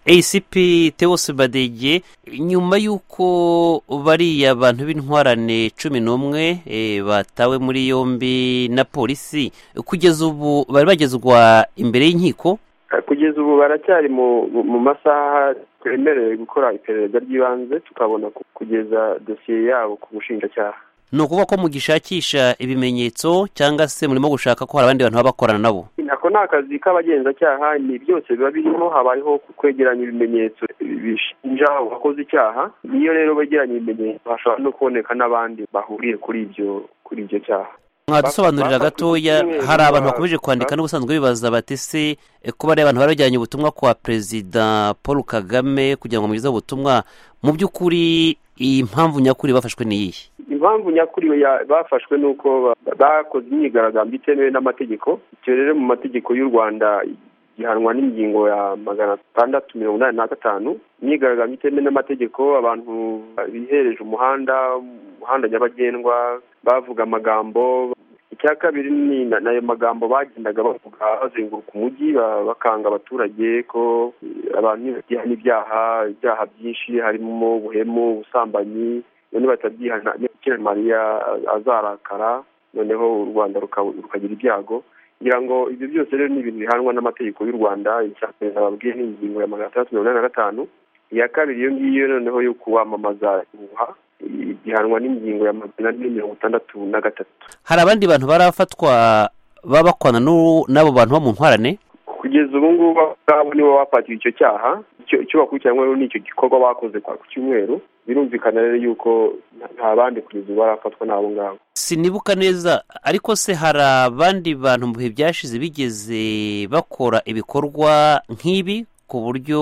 acp teose badege nyuma y'uko bariya bantu b'intwarane cumi n'umwe batawe muri yombi na polisi kugeza ubu bari bagezwa imbere y'inkiko kugeza ubu baracyari mu masaha twemerewe gukora iperereza ry'ibanze tukabona kugeza dosiye yabo ku bushinjacyaha ni ukuvuga ko mugishakisha ibimenyetso cyangwa se murimo gushaka ko hari abandi bantu baba bakorana nabo ako ni akazi k'abagenzacyaha ni byose biba birimo habayeho kwegeranya ibimenyetso bishinja uwakoze icyaha niyo rero begeranya ibimenyetso hashobora no kuboneka n'abandi bahuriye kuri ibyo kuri ibyo cyaha mwadusobanurira gatoya hari abantu bakomeje kwandika n'ubusanzwe bibaza bati se kuba ari abantu bari bajyanye ubutumwa kwa perezida paul kagame kugira ngo mugezeho ubutumwa mu by'ukuri iyi mpamvu nyakuri bafashwe ni iyihe impamvu nyakuri bafashwe ni uko bakoze imyigaragambyo itemewe n'amategeko icyo rero mu mategeko y'u rwanda gihanwa n'ingingo ya magana atandatu mirongo inani na gatanu imyigaragambyo itemewe n'amategeko abantu bihereje umuhanda umuhanda nyabagendwa bavuga amagambo icya kabiri ni nayo magambo bagendaga bavuga bazenguruka umujyi bakanga abaturage ko abantu babyihana ibyaha ibyaha byinshi harimo ubuhemu ubusambanyi none batabyihana mariya azarakara noneho u rwanda rukagira ibyago ngira ngo ibyo byose rero ni ibintu bihanwa n'amategeko y'u rwanda icya perezida babwiye n'ingingo ya magana atandatu mirongo inani na gatanu iya kabiri iyo ngiyo noneho yo kuwamamaza ubuha gihanwa n'ingingo ya magana ane mirongo itandatu na gatatu hari abandi bantu barafatwa baba bakwana n'abo bantu bo mu ntwarane kugeza ubu ngubu abo nibo bapatiwe icyo cyaha icyo bakurikiranywe rero ni icyo gikorwa bakoze ku cyumweru birumvikana rero yuko nta bandi kugeza ubu barafatwa n'abo ngabo sinibuka neza ariko se hari abandi bantu mu bihe byashize bigeze bakora ibikorwa nk'ibi ku buryo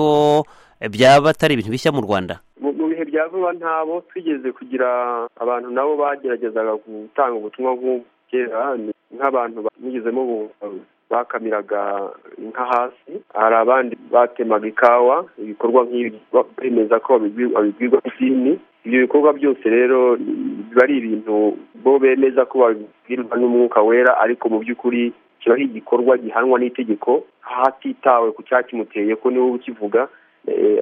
byaba atari ibintu bishya mu rwanda mu bihe bya vuba ntabo twigeze kugira abantu nabo bageragezaga gutanga ubutumwa bw'ubukera nk'abantu bamugezemo bakamiraga inka hasi hari abandi batemaga ikawa ibikorwa nk'ibi bemeza ko babibwirwa n'idini ibyo bikorwa byose rero biba ari ibintu bo bemeza ko babibwirwa n'umwuka wera ariko mu by'ukuri kiba ari igikorwa gihanwa n'itegeko hatitawe ku cyakimuteye ko niwe ukivuga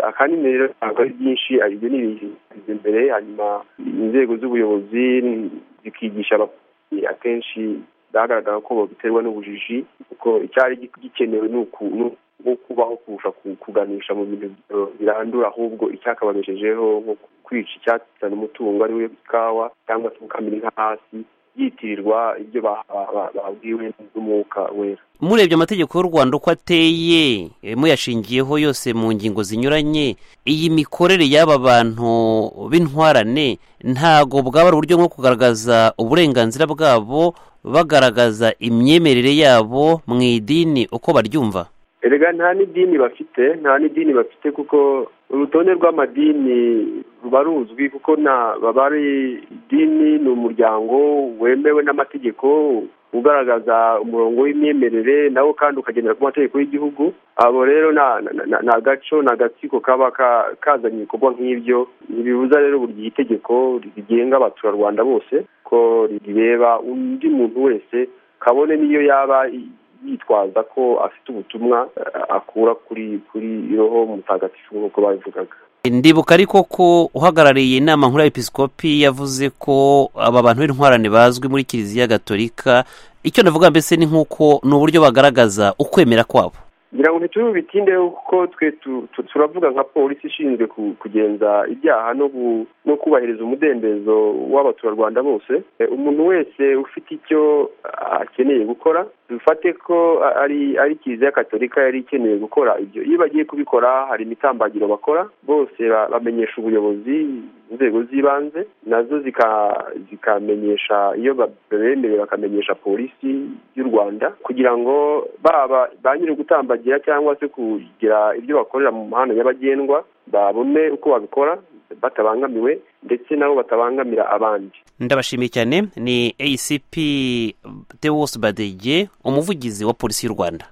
ahanini rero ntabwo ari byinshi ibyo ni ibintu imbere hanyuma inzego z'ubuyobozi zikigisha akenshi byagaragara ko babiterwa n'ubujiji kuko icyari gikenewe ni ukubaho kurusha kuganisha mu bintu birandura ahubwo icyakabagejejeho nko kwica icyatsi umutungo ari we ikawa cyangwa se gukamira inka hasi byitirirwa ibyo babwiwe n'umwuka wera murebye amategeko y'u rwanda uko ateye muyashingiyeho yose mu ngingo zinyuranye iyi mikorere y'aba bantu b'intwarane ntago bwaba ari uburyo bwo kugaragaza uburenganzira bwabo bagaragaza imyemerere yabo mu idini uko baryumva erega nta n'idini bafite nta n'idini bafite kuko urutonde rw'amadini ruba ruzwi kuko baba ari idini ni umuryango wemewe n'amategeko ugaragaza umurongo w'imyemerere nawo kandi ukagendera ku mategeko y'igihugu abo rero ni agaco ni agatsiko kaba kazanye ibikorwa nk'ibyo ntibibuza rero buri gihe itegeko rigenga abaturarwanda bose ko rireba undi muntu wese kabone n'iyo yaba yitwaza ko afite ubutumwa akura kuri kuri roho mutagatifu nk'uko babivugaga ndibuka ariko ko uhagarariye inama nkuru ya episikopi yavuze ko aba bantu b'intwarane bazwi muri kiliziya gatolika icyo navuga mbese ni nk'uko ni uburyo bagaragaza ukwemera kwabo ngira ngo ntitubitinde kuko twe turavuga nka polisi ishinzwe kugenza ibyaha no kubahiriza umudendezo w'abaturarwanda bose umuntu wese ufite icyo akeneye gukora dufate ko ari ari kiliziya katolika yari ikeneye gukora ibyo iyo bagiye kubikora hari imitambagiro bakora bose bamenyesha ubuyobozi inzego z'ibanze nazo zikamenyesha iyo babemerewe bakamenyesha polisi y'u rwanda kugira ngo baba ba nyiri gutambagira cyangwa se kugira ibyo bakorera mu muhanda nyabagendwa babone uko babikora batabangamiwe ndetse nabo batabangamira abandi ndabashimiye cyane ni acp tewosi badege umuvugizi wa polisi y'u rwanda